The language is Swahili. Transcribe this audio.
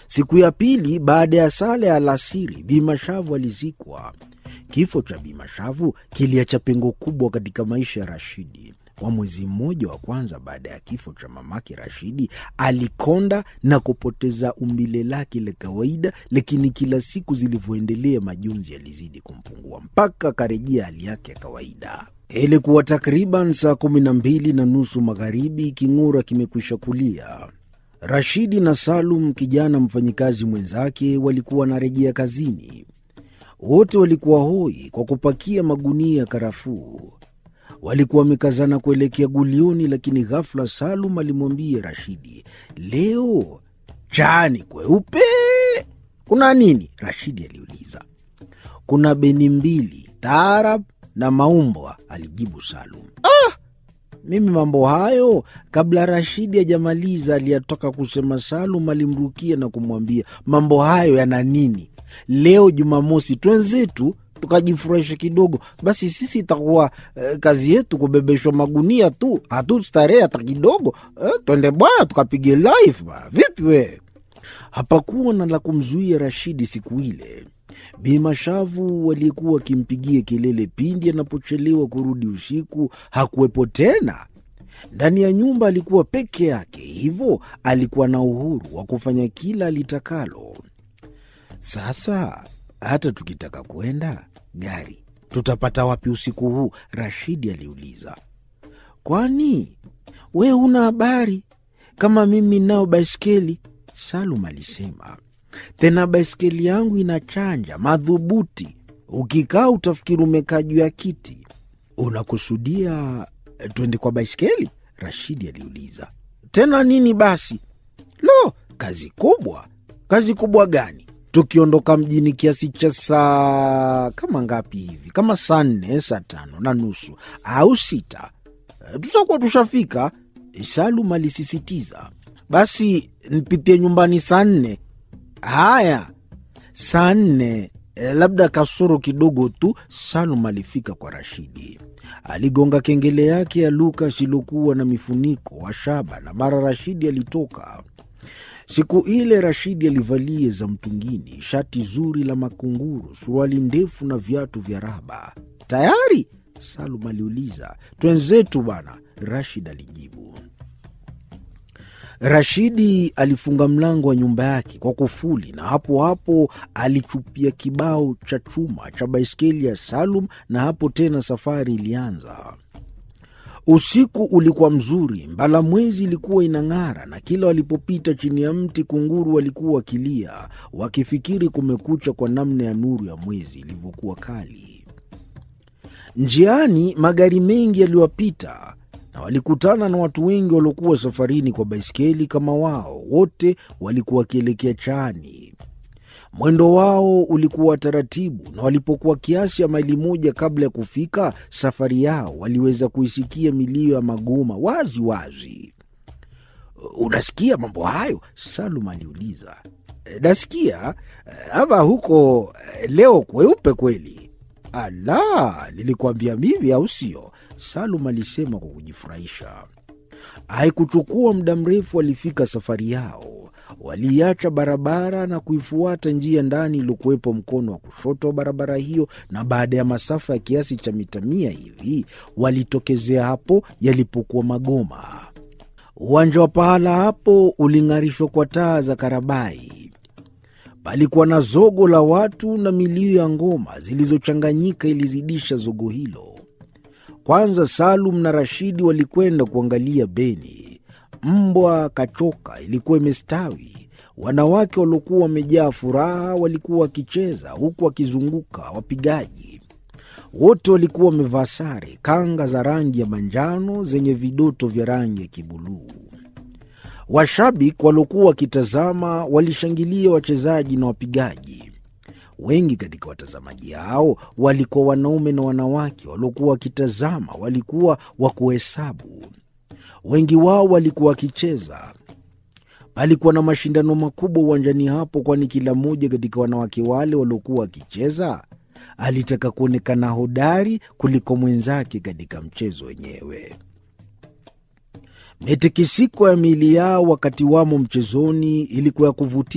Siku ya pili baada ya sala ya alasiri, Bi Mashavu alizikwa. Kifo cha Bi Mashavu kiliacha pengo kubwa katika maisha ya Rashidi. Kwa mwezi mmoja wa kwanza baada ya kifo cha mamake Rashidi, alikonda na kupoteza umbile lake la kawaida, lakini kila siku zilivyoendelea, majonzi yalizidi kumpungua mpaka akarejea hali yake ya kawaida. Ilikuwa takriban saa kumi na mbili na nusu magharibi, king'ura kimekwisha kulia. Rashidi na Salum, kijana mfanyikazi mwenzake, walikuwa wanarejea kazini. Wote walikuwa hoi kwa kupakia magunia ya karafuu. Walikuwa wamekazana kuelekea gulioni, lakini ghafla Salum alimwambia Rashidi, leo chani kweupe. Kuna nini? Rashidi aliuliza. Kuna beni mbili, taarab na maumbwa, alijibu Salum. Ah, mimi mambo hayo. Kabla Rashidi hajamaliza aliyatoka kusema, Salum alimrukia na kumwambia, mambo hayo yana nini? Leo Jumamosi twenzetu tukajifurahisha kidogo. Basi sisi itakuwa eh, kazi yetu kubebeshwa magunia tu, hatustarehe hata kidogo eh, twende bwana tukapige live bwana. Vipi we? Hapakuwa na la kumzuia Rashidi siku ile. Bi Mashavu waliyekuwa wakimpigia kelele pindi anapochelewa kurudi usiku hakuwepo tena. Ndani ya nyumba alikuwa peke yake, hivyo alikuwa na uhuru wa kufanya kila alitakalo. Sasa hata tukitaka kwenda gari tutapata wapi usiku huu? Rashidi aliuliza. Kwani we huna habari kama mimi nao baiskeli? Salum alisema. Tena baiskeli yangu ina chanja madhubuti, ukikaa utafikiri umekaa juu ya kiti. Unakusudia twende kwa baiskeli? Rashidi aliuliza. Tena nini basi? Lo, kazi kubwa. Kazi kubwa gani? Tukiondoka mjini kiasi cha saa kama ngapi hivi, kama saa nne, saa tano na nusu au sita, tutakuwa tushafika. Salum alisisitiza. Basi nipitie nyumbani saa nne. Haya, saa nne labda kasoro kidogo tu. Salum alifika kwa Rashidi, aligonga kengele yake ya Lukas iliokuwa na mifuniko wa shaba, na mara Rashidi alitoka. Siku ile Rashidi alivalia za mtungini, shati zuri la makunguru, suruali ndefu na viatu vya raba. Tayari? Salum aliuliza. Twenzetu bwana, Rashid alijibu. Rashidi alifunga mlango wa nyumba yake kwa kufuli na hapo hapo alichupia kibao cha chuma cha baiskeli ya Salum, na hapo tena safari ilianza. Usiku ulikuwa mzuri, mbala mwezi ilikuwa inang'ara, na kila walipopita chini ya mti kunguru walikuwa wakilia, wakifikiri kumekucha kwa namna ya nuru ya mwezi ilivyokuwa kali. Njiani magari mengi yaliwapita na walikutana na watu wengi waliokuwa safarini kwa baiskeli kama wao. Wote walikuwa wakielekea Chaani. Mwendo wao ulikuwa taratibu, na walipokuwa kiasi ya maili moja kabla ya kufika safari yao, waliweza kuisikia milio ya magoma wazi wazi. Unasikia mambo hayo? Salum aliuliza. Nasikia ama huko leo kweupe kweli? Ala, nilikuambia mimi, au sio? Salum alisema kwa kujifurahisha. Haikuchukua muda mrefu, walifika safari yao. Waliacha barabara na kuifuata njia ndani iliyokuwepo mkono wa kushoto wa barabara hiyo, na baada ya masafa ya kiasi cha mita mia hivi walitokezea hapo yalipokuwa magoma. Uwanja wa pahala hapo uling'arishwa kwa taa za karabai. Palikuwa na zogo la watu na milio ya ngoma zilizochanganyika ilizidisha zogo hilo. Kwanza Salum na Rashidi walikwenda kuangalia beni. Mbwa kachoka ilikuwa imestawi. Wanawake waliokuwa wamejaa furaha walikuwa wakicheza huku wakizunguka wapigaji. Wote walikuwa wamevaa sare, kanga za rangi ya manjano zenye vidoto vya rangi ya kibuluu. Washabiki waliokuwa wakitazama walishangilia wachezaji na wapigaji. Wengi katika watazamaji hao walikuwa wanaume na wanawake waliokuwa wakitazama, walikuwa wa kuhesabu. Wengi wao walikuwa wakicheza. Palikuwa na mashindano makubwa uwanjani hapo, kwani kila mmoja katika wanawake wale waliokuwa wakicheza alitaka kuonekana hodari kuliko mwenzake katika mchezo wenyewe. Mitikisiko ya miili yao wakati wamo mchezoni ilikuwa ya kuvutia.